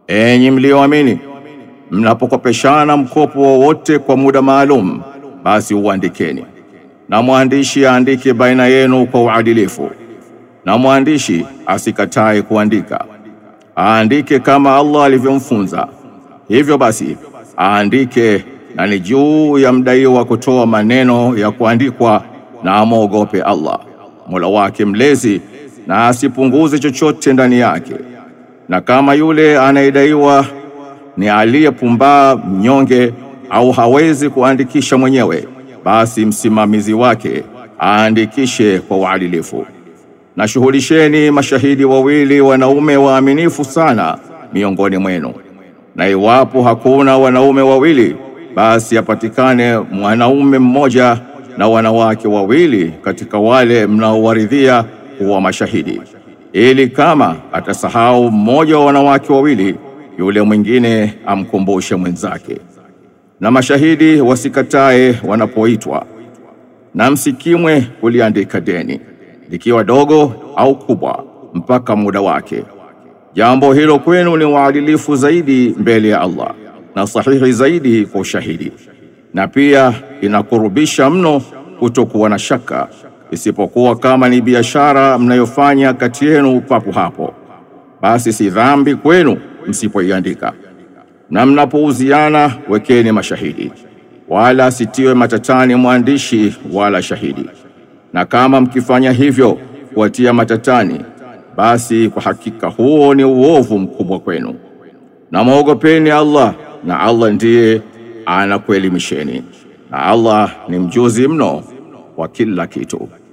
Enyi mlioamini, mnapokopeshana mkopo wowote kwa muda maalum, basi uandikeni, na mwandishi aandike baina yenu kwa uadilifu, na mwandishi asikatae kuandika, aandike kama Allah alivyomfunza. Hivyo basi aandike, na ni juu ya mdaiwa kutoa maneno ya kuandikwa, na amwogope Allah Mola wake mlezi, na asipunguze chochote ndani yake. Na kama yule anayedaiwa ni aliyepumbaa mnyonge, au hawezi kuandikisha mwenyewe, basi msimamizi wake aandikishe kwa uadilifu. Na shuhudisheni mashahidi wawili wanaume waaminifu sana miongoni mwenu, na iwapo hakuna wanaume wawili, basi apatikane mwanaume mmoja na wanawake wawili katika wale mnaowaridhia kuwa mashahidi, ili kama atasahau mmoja wa wanawake wawili, yule mwingine amkumbushe mwenzake. Na mashahidi wasikatae wanapoitwa, na msikimwe kuliandika deni likiwa dogo au kubwa, mpaka muda wake. Jambo hilo kwenu ni uadilifu zaidi mbele ya Allah na sahihi zaidi kwa ushahidi, na pia inakurubisha mno kutokuwa na shaka, isipokuwa kama ni biashara mnayofanya kati yenu papo hapo, basi si dhambi kwenu msipoiandika. Na mnapouziana wekeni mashahidi, wala sitiwe matatani mwandishi wala shahidi. Na kama mkifanya hivyo kuwatia matatani, basi kwa hakika huo ni uovu mkubwa kwenu. Na mwogopeni Allah, na Allah ndiye anakuelimisheni, na Allah ni mjuzi mno wa kila kitu.